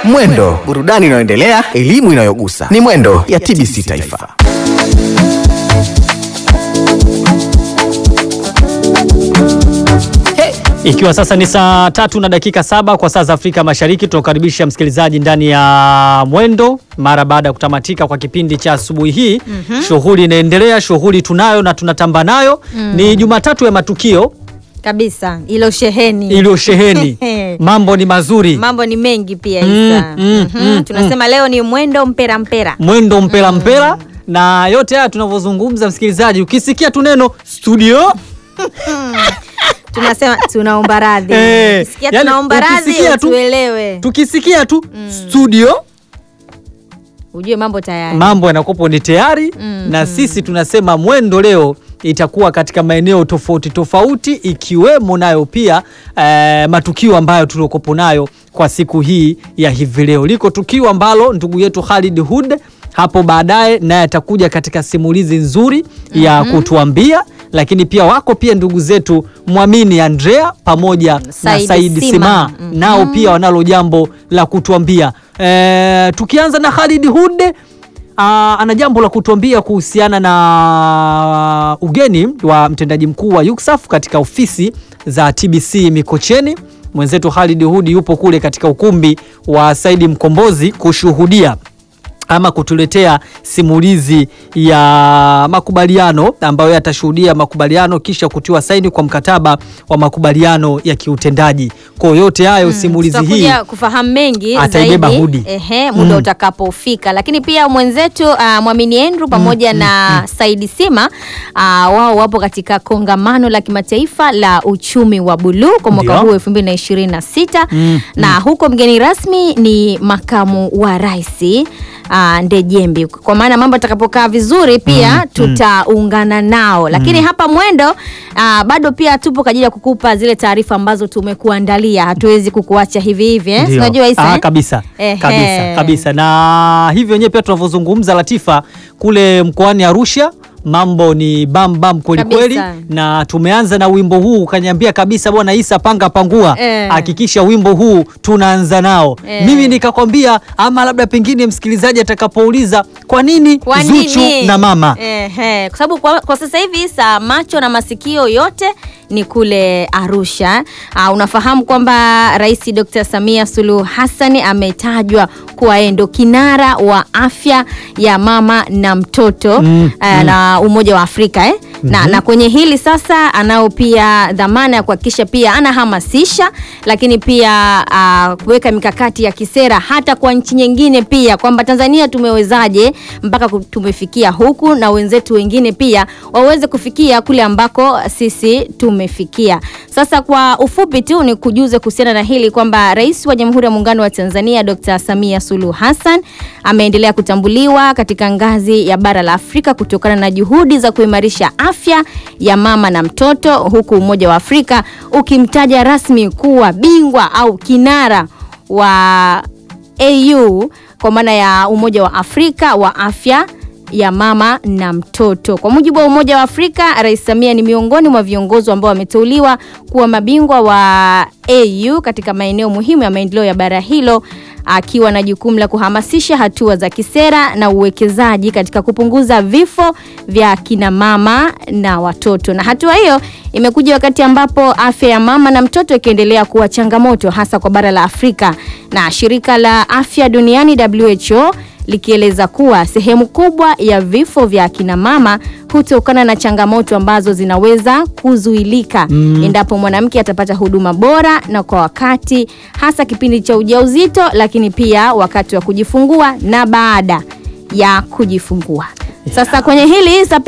Mwendo, burudani inayoendelea, elimu inayogusa. Ni Mwendo ya TBC Taifa. Ikiwa sasa ni saa tatu na dakika saba kwa saa za Afrika Mashariki, tunakaribisha msikilizaji ndani ya Mwendo mara baada ya kutamatika kwa kipindi cha asubuhi hii. Shughuli inaendelea, shughuli tunayo na tunatamba nayo. Ni Jumatatu ya matukio kabisa ilo sheheni iliyosheheni, mambo ni mazuri, mambo ni mengi pia Mm, Isa. mm, Mhm. mm, tunasema leo ni mwendo mpera mpera mwendo mpela mpela, na yote haya tunavyozungumza, msikilizaji, ukisikia tu neno studio tunasema tunaomba radhi Eh, Ukisikia yani tunaomba radhi ukisikia tu- utuelewe tukisikia tu studio ujue mambo tayari mambo yanakopo ni tayari na sisi tunasema mwendo leo itakuwa katika maeneo tofauti tofauti ikiwemo nayo pia eh, matukio ambayo tuliokopo nayo kwa siku hii ya hivi leo. Liko tukio ambalo ndugu yetu Khalid Hud hapo baadaye naye atakuja katika simulizi nzuri ya kutuambia, lakini pia wako pia ndugu zetu Mwamini Andrea pamoja na Saidi Saidi Sima. Sima Mhm. nao pia wanalo jambo la kutuambia. Eh, tukianza na Khalid Hud Ah, ana jambo la kutuambia kuhusiana na ugeni wa mtendaji mkuu wa UCSAF katika ofisi za TBC Mikocheni. Mwenzetu Khalid Hudi yupo kule katika ukumbi wa Saidi Mkombozi kushuhudia ama kutuletea simulizi ya makubaliano ambayo yatashuhudia makubaliano kisha kutiwa saini kwa mkataba wa makubaliano ya kiutendaji. Kwa yote hayo simulizi hii tutakuja kufahamu mengi ataibeba zaidi Hudi. ehe, muda Mm. utakapofika, lakini pia mwenzetu uh, Mwamini Andrew pamoja na Saidi Sima uh, wao wapo katika kongamano la kimataifa la uchumi wa buluu kwa mwaka Ndio. huu 2026 Mm, na huko mgeni rasmi ni makamu wa rais uh, Ndejembi. Kwa maana mambo atakapokaa vizuri pia tutaungana nao, lakini hapa Mwendo uh, bado pia tupo kwa ajili ya kukupa zile taarifa ambazo tumekuandalia. Hatuwezi kukuacha hivi hivi eh? Ndio. Unajua Isa, Ah, eh? kabisa Ehe. kabisa kabisa, na hivyo wenyewe pia tunavyozungumza Latifa, kule mkoani Arusha mambo ni bam bam kweli Kabisa. kweli, na tumeanza na wimbo huu ukaniambia kabisa, bwana Isa, panga pangua, Eh. hakikisha wimbo huu tunaanza nao. Eh. Mimi nikakwambia, ama labda pengine msikilizaji atakapouliza kwa nini Kwa Zuchu nini? na mama Ehe, kwa sababu kwa, kwa sasa hivi Isa, macho na masikio yote ni kule Arusha. Uh, unafahamu kwamba Rais Dr. Samia Suluhu Hassan ametajwa kuwa yeye ndo kinara wa afya ya mama na mtoto Mm, uh, na Umoja wa Afrika eh? na, na kwenye hili sasa anao pia dhamana ya kuhakikisha pia anahamasisha, lakini pia uh, kuweka mikakati ya kisera hata kwa nchi nyingine pia, kwamba Tanzania tumewezaje mpaka ku- tumefikia huku na wenzetu wengine pia waweze kufikia kule ambako sisi tumefikia. Sasa kwa ufupi tu ni kujuze kuhusiana na hili kwamba Rais wa Jamhuri ya Muungano wa Tanzania Dr. Samia Suluhu Hassan ameendelea kutambuliwa katika ngazi ya bara la Afrika kutokana na juhudi za kuimarisha afya ya mama na mtoto, huku Umoja wa Afrika ukimtaja rasmi kuwa bingwa au kinara wa AU kwa maana ya Umoja wa Afrika wa afya ya mama na mtoto. Kwa mujibu wa Umoja wa Afrika, Rais Samia ni miongoni mwa viongozi ambao wameteuliwa kuwa mabingwa wa AU katika maeneo muhimu ya maendeleo ya bara hilo akiwa na jukumu la kuhamasisha hatua za kisera na uwekezaji katika kupunguza vifo vya kina mama na watoto. Na hatua hiyo imekuja wakati ambapo afya ya mama na mtoto ikiendelea kuwa changamoto hasa kwa bara la Afrika, na shirika la afya duniani WHO likieleza kuwa sehemu kubwa ya vifo vya akina mama hutokana na changamoto ambazo zinaweza kuzuilika endapo mwanamke atapata huduma bora na kwa wakati, hasa kipindi cha ujauzito, lakini pia wakati wa kujifungua na baada ya kujifungua. Sasa kwenye hili Isa,